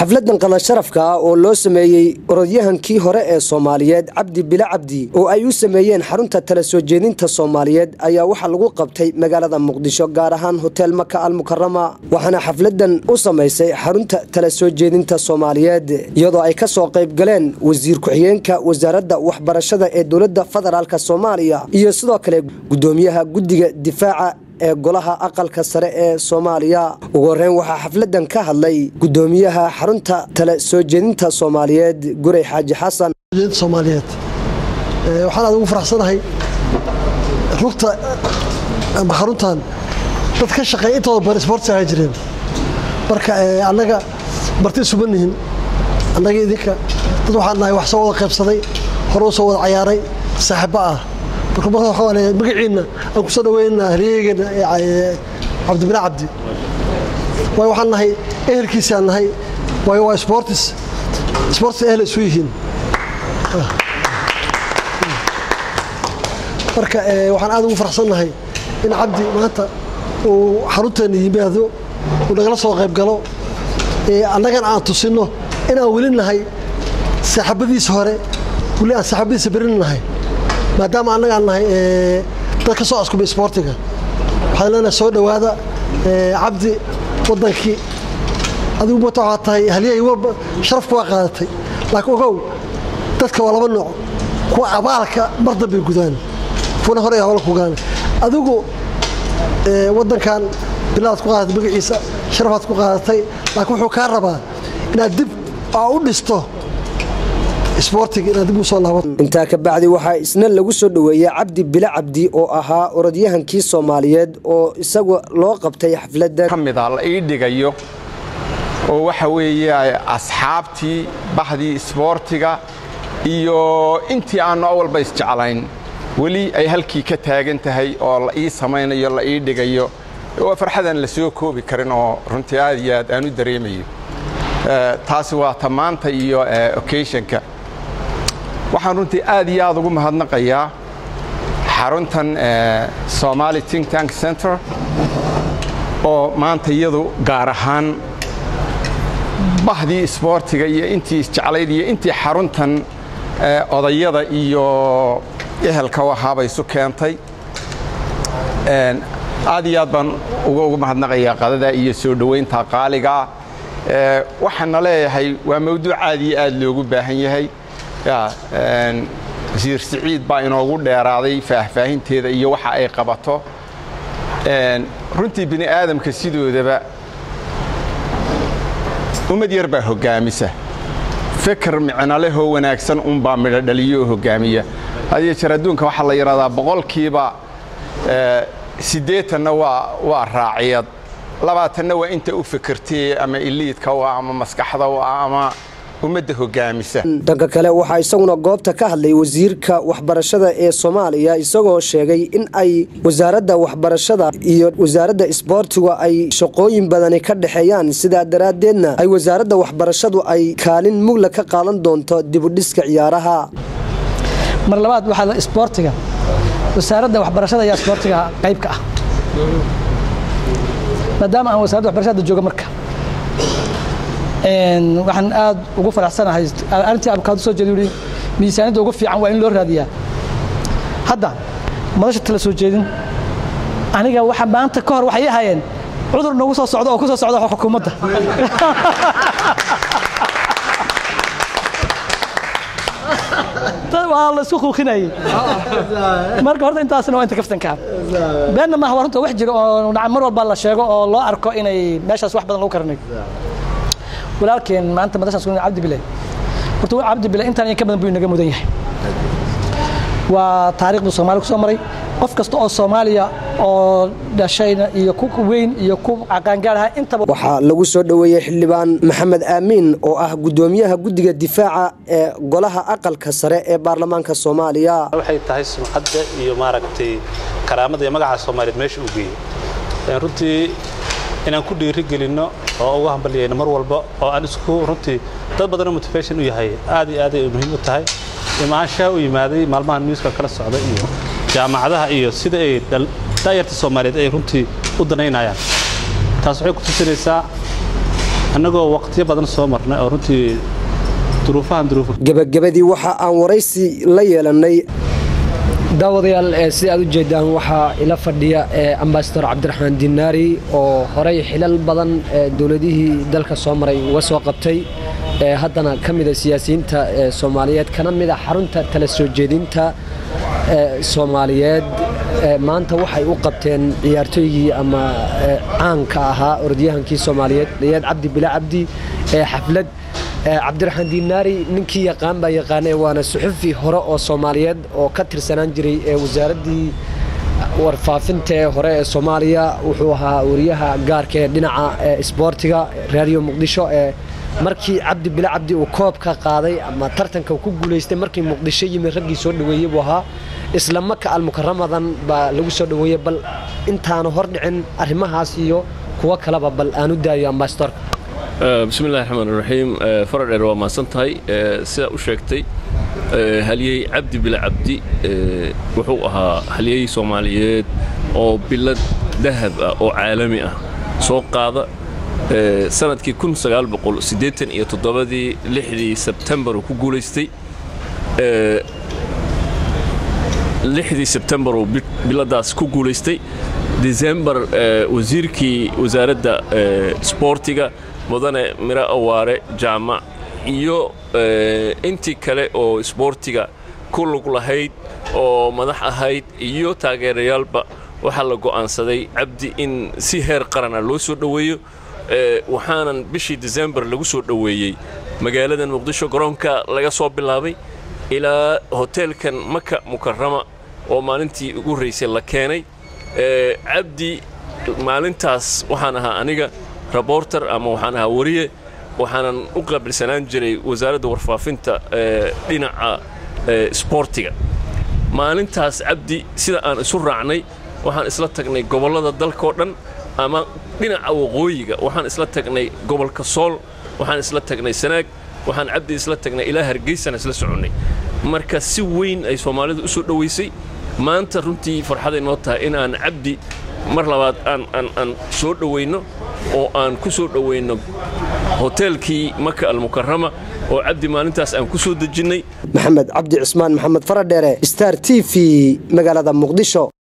xafladan qalasharafka ah oo loo sameeyey orodyahankii hore ee soomaaliyeed cabdi bile cabdi oo ay u sameeyeen xarunta tala soo jeedinta soomaaliyeed ayaa waxaa lagu qabtay magaalada muqdisho gaar ahaan hotel maka almukarama waxaana xafladan u samaysay xarunta tala soo jeedinta soomaaliyeed iyadoo ay kasoo qayb galeen wasiir ku-xigeenka wasaaradda waxbarashada ee dowladda federaalk soomaaliya iyo sidoo kale gudoomiyaha guddiga difaaca ee golaha aqalka sare ee soomaaliya ugu horeyn waxaa xafladan ka hadlay gudoomiyaha xarunta tala soo jeedinta soomaaliyeed guray xaaji xasan soomaaliyeed waxaan aad ugu faraxsanahay rugta ama xaruntan dad ka shaqeeya intooda badan sports ahaa jireen marka annaga marti isuma nihin annaga idinka dad waxaan nahay wax soo wada qaybsaday hore u soo wada cayaaray saaxiibba ah marka marka waxaa leeyahay magaciinna aan ku soo dhaweynaa halyeegeena cabdibila cabdi waayo waxaan nahay ehelkiisi aan nahay waayo waa sportis sportis ehel isu yihiin marka waxaan aad ugu faraxsannahay in cabdi maanta uu xarunteena yimaado uu nagala soo qayb galo annagana aan tusinno inaan weli nahay saaxabadiisa hore weli aan saaxabadiisa berin nahay maadaama annagaan nahay dad ka soo askumay isboortiga waxaan leenahay soo dhowaada cabdi waddankii adigu mata waxaa tahay halyey sharafku waa qaadatay laakiin ogow dadka waa laba nooc kuwa abaalka mar dambay gudaan kuwana hore abaalka kugaan adigu waddankan bilaad ku qaadatay magaciisa sharafaad ku qaadatay laakiin wuxuu kaa rabaa inaad dib aa u dhisto intaa ka bacdi waxaa isna lagu soo dhoweeyey cabdi bile cabdi oo ahaa orodyahankii soomaaliyeed oo isagu loo qabtay xafladan ka mida la ii dhigayo oo waxa weeye asxaabtii bahdii isboortiga iyo intii aannu awalba isjeclayn weli ay halkii ka taagan tahay oo la ii samaynayo la ii dhigayo waa farxadaan la soo koobi karin oo runtii aad iyo aad aan u dareemayo taasi waa tamaanta iyo occasionka waxaan runtii aad iyo aad ugu mahadnaqayaa xaruntan somali think tank center oo maanta iyadu gaar ahaan bahdii isboortiga iyo intii isjeclayd iyo intii xaruntan odayada iyo ehelka u ahaaba isu keentay aad iyo aad baan ugu mahadnaqayaa qadada iyo soo dhowaynta qaaligaa waxaana leeyahay waa mawduuc aad iyo aad loogu baahan yahay wasiir siciid baa inoogu dheeraaday faahfaahinteeda iyo waxa ay qabato runtii bini aadamka sidoodaba ummad yar baa hoggaamisa fikir micnolehoo wanaagsan unbaa midho dhaliyo oo hoggaamiya hadiyo jeer adduunka waxaa la yidhahdaa boqolkiiba siddeetanna waa raaciyad labaatanna waa inta u fikirtay ama iliidka u ah ama maskaxda u ah ama ummadda hogaamisa dhanka kale waxaa isaguna goobta ka hadlay wasiirka waxbarashada ee soomaaliya isagoo sheegay in ay wasaaradda waxbarashada iyo wasaaradda isboortigu ay shaqooyin badani ka dhexeeyaan sidaa daraaddeedna ay wasaaradda waxbarashadu ay kaalin mugla ka qaadan doonto dibudhiska ciyaaraha mar labaad waxaa isboortiga wasaaradda waxbarashada ayaa isboortiga qaybka ah maadaama aan wasaaradda waxbarashada jooga marka waxaan aad ugu faraxsanahay arrintii abkaad soo jeedi yidhi miisaaniyadda ugu fiican waa in loo raadiyaa hadda madasha tala soo jeedin aniga waxa maanta ka hor waxay ahaayeen cudur nagu soo socdo oo ku soo socda xukuumadda waa la isku kuukinayay marka horta intaasna waa inta kaftankaa beenna maaha waa runta wax jira oo mar walba la sheego oo loo arko inay meeshaas wax badan lagu karanayo walaalkeen maanta madashaas cabdi bile horta cabdi bile intaan in ka badan buu inaga mudan yahay waa taariikhdu soomaaliya ku soo maray qof kasta oo soomaaliya oo dhashayna iyo ku weyn iyo ku qaangaaraha intaba waxaa lagu soo dhoweeyey xildhibaan maxamed aamiin oo ah gudoomiyaha guddiga difaaca ee golaha aqalka sare ee baarlamaanka soomaaliya waxay tahay sumcadda iyo maaragtay karaamada iyo magaca soomaaliyeed meesha u geeyey runtii inaan ku dhiirigelinno oo ugu hambalyayno mar walba oo aan isku runtii dad badanoo motivation u yahay aad iyo aad ay muhiim u tahay imaanshaha u yimaaday maalmaha newska kala socda iyo jaamacadaha iyo sida ay daayarta soomaaliyeed ay runtii u danaynayaan taas waxay ku tusinaysaa annagoo waqtiyo badan soo marnay oo runtii duruufahan duruufa gebagabadii waxa aan waraysi la yeelannay daawadayaal sida aad u jeedaan waxaa ila fadhiya ambasador cabdiraxmaan dinaari oo horey xilal badan dowladihii dalka soo maray uga soo qabtay haddana ka mida siyaasiyiinta soomaaliyeed kana mida xarunta tala soo jeedinta soomaaliyeed maanta waxay u qabteen ciyaartooygii ama caanka ahaa orodyahankii soomaaliyeed dhayaad cabdi bila cabdi xaflad cabdiraxmaan diinaari ninkii yaqaan baa yaqaanee waana suxufi hore oo soomaaliyeed oo ka tirsanaan jiray ee wasaaraddii warfaafinta ee hore ee soomaaliya wuxuu ahaa wariyaha gaarka ee dhinaca isboortiga raadiyo muqdisho ee markii cabdi bila cabdi uu koobka qaaday ama tartanka ku guulaystay markii muqdisho yimid raggii soo dhoweeyey buu ahaa isla maka almukaramadan baa lagu soo dhoweeyey bal intaanu hordhicin arrimahaas iyo kuwo kaleba bal aanu daayo ambasadorka bismi illahi raxmaan iraxiim faradheer waa mahadsan tahay sidaa u sheegtay halyey cabdi bila cabdi wuxuu ahaa halyey soomaaliyeed oo bilad dahab ah oo caalami ah soo qaada sanadkii iyo toddobadii lixdii sebtembar uu ku guulaystay lixdii sebtembar uu biladaas ku guulaystay desembar wasiirkii wasaaradda sboortiga mudane miro awaare jaamac iyo intii kale oo isboortiga ku lug lahayd oo madax ahayd iyo taageerayaalba waxaa la go'aansaday cabdi in si heer qarana loo soo dhoweeyo waxaanan bishii desembar lagu soo dhoweeyey magaaladan muqdisho garoonka laga soo bilaabay ilaa hoteelkan maka mukarama oo maalintii ugu horraysay la keenay cabdi maalintaas waxaan ahaa aniga reborter ama waxaan ahaa wariye waxaanan u qaabilsanaan jiray wasaaradda warfaafinta dhinaca sboortiga maalintaas cabdi sida aan isu raacnay waxaan isla tagnay gobollada dalkaoo dhan ama dhinaca waqooyiga waxaan isla tagnay gobolka sool waxaan isla tagnay sanaag waxaan cabdi isla tagnay ilaa hargeysana isla soconnay marka si weyn ay soomaalidu u soo dhowaysay maanta runtii farxaday noo tahay in aan cabdi mar labaad aan soo dhoweynno oo aan ku soo dhoweynno hoteelkii maka almukarama oo cabdi maalintaas aan ku soo dejinnay maxamed cabdi cismaan maxamed faradheere star t v magaalada muqdisho